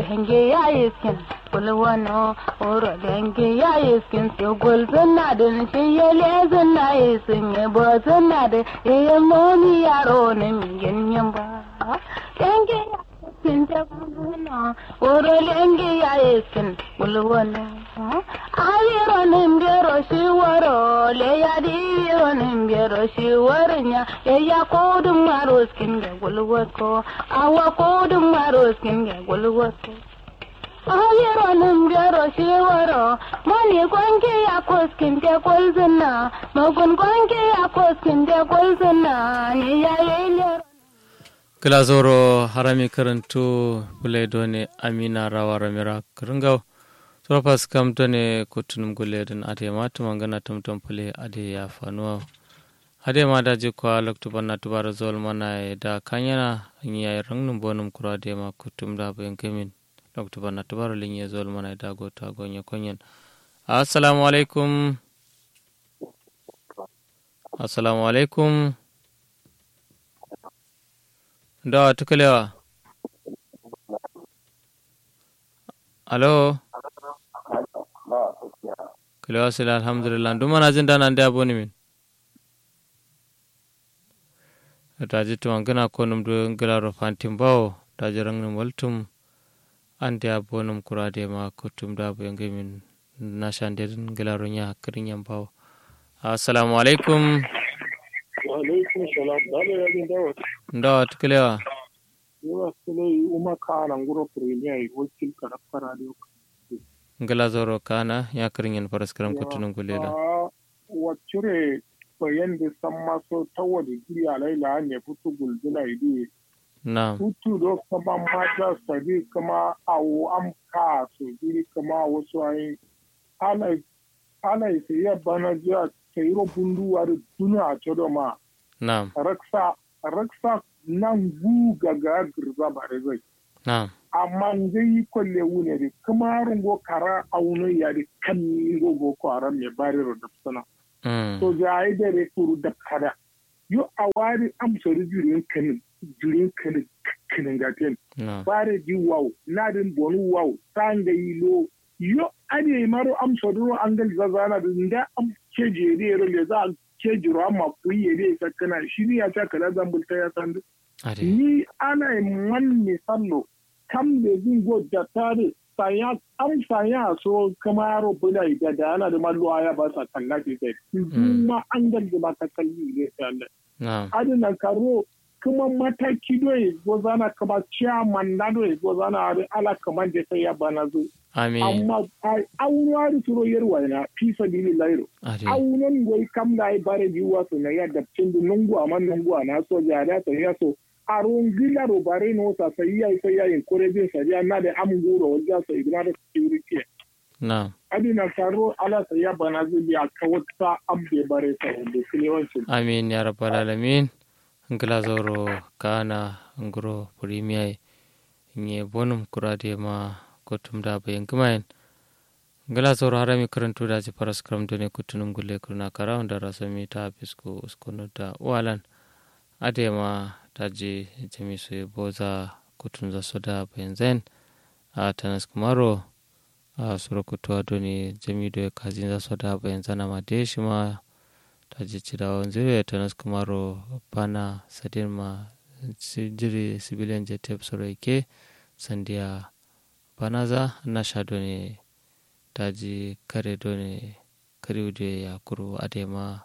denge ya iskin kulwano oro denge ya iskin su gul sunna din shi ya le sunna isin ya bo sunna da ya momi yaro ne min ganyen ba denge ya iskin ta kulwano oro denge ya iskin kulwano ayiro nimbero shi waro le ya diro nimbero shi warnya ya ya kodun maro skin ga gulwato awa kodun maro skin ga gulwato ayiro nimbero shi waro mani kwanke ya koskin te kulzuna magun kwanke ya koskin te kulzuna ni ya yi kilazoro harami karantu buledone amina rawa ramira karingau Tropas kam tone kutunum guledin ade ma tumangana tumtum pule ade ya fanuwa. Ade ma da ji kwa loktu banna tubara zol mana da kanyana ya rangnum bonum kura ade ma kutum da bayan kemin. Loktu banna tubara linye zol mana da gota gonya konyen. Assalamu alaikum. Assalamu alaikum. Da tukalewa. Alo. kile wasila alhamdulillah ndu mana jin dana nde aboni min taji tuma gana konum du ngilaro fantim bawo taji rangnum waltum ande abonum kurade ma kutum da bo yange min nashande ngilaro nya hakkirin bawo assalamu alaikum wa alaikum salam dale ya din dawo ndo tukelewa yawa sule uma kana nguro premier wakil karafka radio ngala zoro kana ya kirin paraskaram kutunun gulela wacure bayan da san maso ta wani giri a laila ne fito gulgula idi na hutu do kama mata sabi kama awo am ka so giri kama wasu ayi ana ana ise ya bana jiya sayiro bundu wari duna a codo ma na raksa raksa nan gu gaga girza bare zai na amma zai kwalle wune da kuma rungo kara auno ya da kan ni gogo kwara mai bari da sana mm to ga ai da re turu da kada yo a wari am so jurin kanin jurin kanin kanin gaten na bare di wow na din bonu wow sanga yilo yo ade maro am so duro angal zazana da nda am ke jere ro le za ke jiro amma ku yere ka kana shi ne ya ta kala zambulta ya sandu ade ni ana man misallo kam da zin go da tare saya an saya so kamaro bula da da ana da mallo aya ba sa kalla ke kai kuma an galga ba ta kalli ne sai Allah na adina karo kuma mataki doye go zana kama chairman na doye go zana ari ala kaman da sai ya bana zo amin amma ai auwa da turo yarwa na fi sabilillahi ade aunan goyi kam da ai bare biwa so na ya da cin nungu amma nungu na so ja da ta ya so aron gila ro bare no sa sai ya sai ya in kore bin sa ya na da am guro wanda so igna da security na adina karo ala sai ya bana zubi a kawata abbe bare sa wanda kile wancin amin ya rabbal alamin ngila zoro kana ngro premier nye bonum kurade ma kotum da bayan kumayen ngila zoro harami karantu da ji paras kram done kutunum gulle kurna kara da rasami ta fisko uskono da walan ade ma taji jami su boza kutun za soda bayan zain a tanas kumaro a sura kutuwa doni jami do kazin za soda bayan zana ma de shi ma ta jicciɗa on ziri tanas kumaro bana sadin ma si- jiri civilian jet soro ke sandiya banaza nasha doni daji kare doni kariude ya kuru adema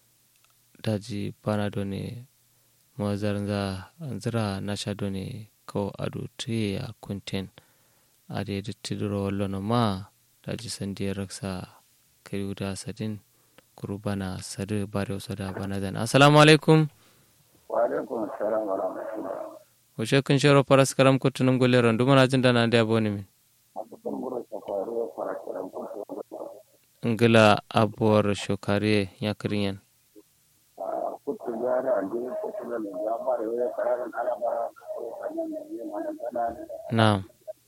daji bana doni mazarnza zira nasha doni ko adu tuye ya kunten ade dittidiro wallono ma daji sandiya raksa kariuda sadin kurubana sadu bare soda bana zan assalamu alaikum wa alaikum assalam wa rahmatullah wace kun shero paras karam ko tunum golle ron duma najin dana da aboni min abubuwan mura safari fara kiran kusa ngila abuwar shokare ya kirinyan a kutu gari a jini kutu da mai ya fara yau ya kararin alaba ko sannan mai yi mana gana na'am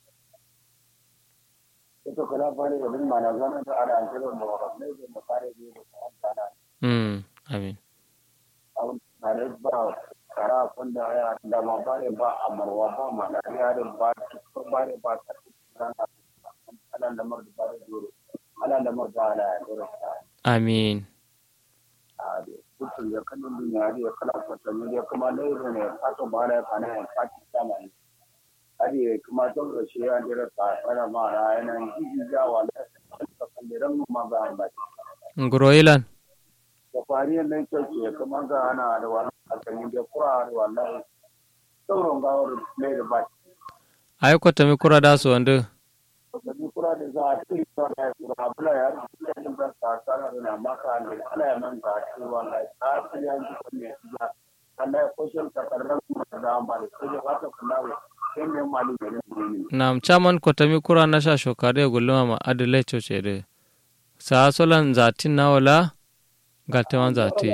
ita kula fara da bin mana gana da ana kiran da wakilai da mu fara yi da ta amfana mm amin a tare ba kara kunda ya da ma bare ba amarwa ba ma da yarin ba ba ba ba ta ala lamar da ba da duro ala lamar da ala ya duro amin a da kutun ya kallon duniya ya kala kwatanni ya kuma lairu ne kaso ba da kana ya kaki sama ne ari kuma don da shi ya dira ta fara ma ra yana jiji jawa da kalliran ma ba ba nguro ilan da fariya ne ce kuma ga ana da wannan alƙalmi da kura da wannan sauran gawar mai da ba ay ko tami kura da so wande da kura da za a ci ta da kura bula ya da da ta kana da maka ne ala ya man ta ci wannan ta ci ya ji ne ya Allah ya koshin ka karran da ba da sai ya wata kullawa sai mai malu ne ne nam chaman ko tami kura na sha shokare gulma ma adile choche de sa solan zatin na wala galtewan zati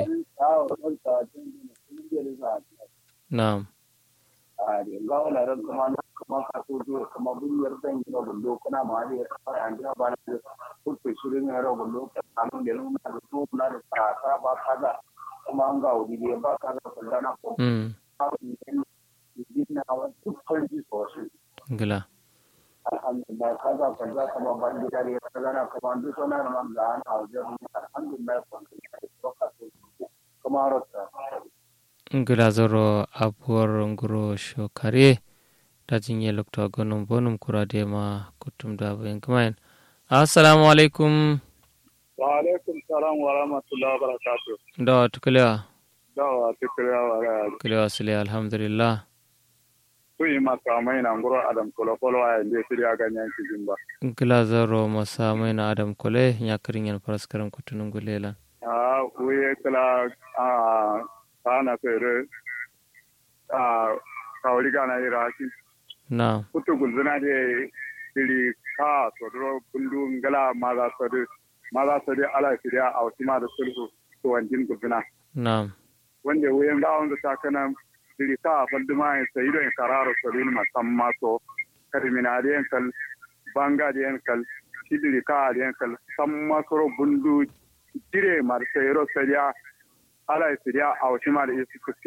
nam a ga wala ran kuma na kuma ka so to kuma bunyar dan yi gundo kuna ma da ya fara an da ba na kuke shirin ya rago gundo kamun da nuna da to na da ta ta ba kaza kuma an ga wuri da ba kaza kullana ko mm din na wa duk farji sosai ngila alhamdulillah kaza kaza kuma ban da ya kaza na kuma duk sona na man da ana wajen alhamdulillah ko ka so kuma rota ngila zoro abuwar nguro shokare da jinye lokta gonum bonum kura de ma kutum da bayan kumain assalamu alaikum wa alaikum salam wa rahmatullahi wa barakatuh da tukalewa dawa tikira wa ga kulewa sile alhamdulillah ku yi maka mai na nguro adam kolo kolo a inda su ya ganyen cikin ba ngila zoro masa mai na adam kole ya kirin yan faraskaran kutunun gulela a wuye kala a kana fere a kawri gana ira ki na kutu gulzuna de iri ka sodro kundu ngala maza sodi maza sodi ala fidiya a wasu ma da sulhu to wanjin gulzuna na wanda wuyen ga wanda ta kana iri ka faldu ma yin sayi don kararo sodi ma samma so karimina de kal banga de kal sidiri ka de kal samma soro bundu dire mar sayro sadiya ala fidiya a wasu ma da isu